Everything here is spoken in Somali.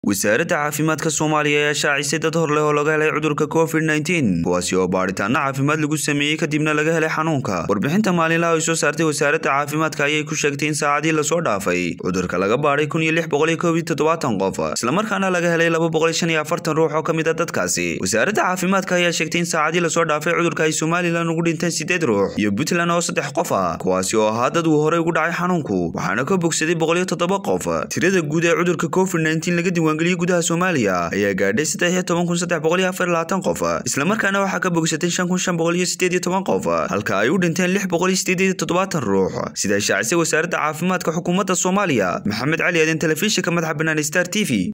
wasaaradda caafimaadka soomaaliya ayaa shaacisay dad hor leh oo laga helay cudurka covid nteen kuwaasi oo baadhitaano caafimaad lagu sameeyey kadibna laga helay xanuunka warbixinta maalinlaha ay soo saartay wasaaradda caafimaadka ayay ku sheegtay in saacadii lasoo dhaafay cudurka laga baadhay kun iyo lix boqol iyo koob iyo toddobaatan qof islamarkaana laga helay laba boqol iyo shan iyo afartan ruux oo ka mid a dadkaasi wasaaradda caafimaadka ayaa sheegtay in saacadii lasoo dhaafay cudurka ay somalilan ugu dhinteen sideed ruux iyo puntland oo saddex qof ah kuwaasi oo ahaa dad uu horey ugu dhacay xanuunku waxaana ka bogsaday boqol iyo toddoba qof tirada guud ee cudurka covid nteen laga diiwaangeliyey gudaha soomaaliya ayaa gaadhay saddex iyo toban kun saddex boqol iyo afar iyo labaatan qof islamarkaana waxaa ka bogsatay shan kun shan boqol iyo sideed iyo toban qof halka ay u dhinteen lix boqol iyo sideed iyo toddobaatan ruux sida ay shaacisay wasaaradda caafimaadka xukuumadda soomaaliya maxamed cali aadan telefishinka madaxa bannaan star t v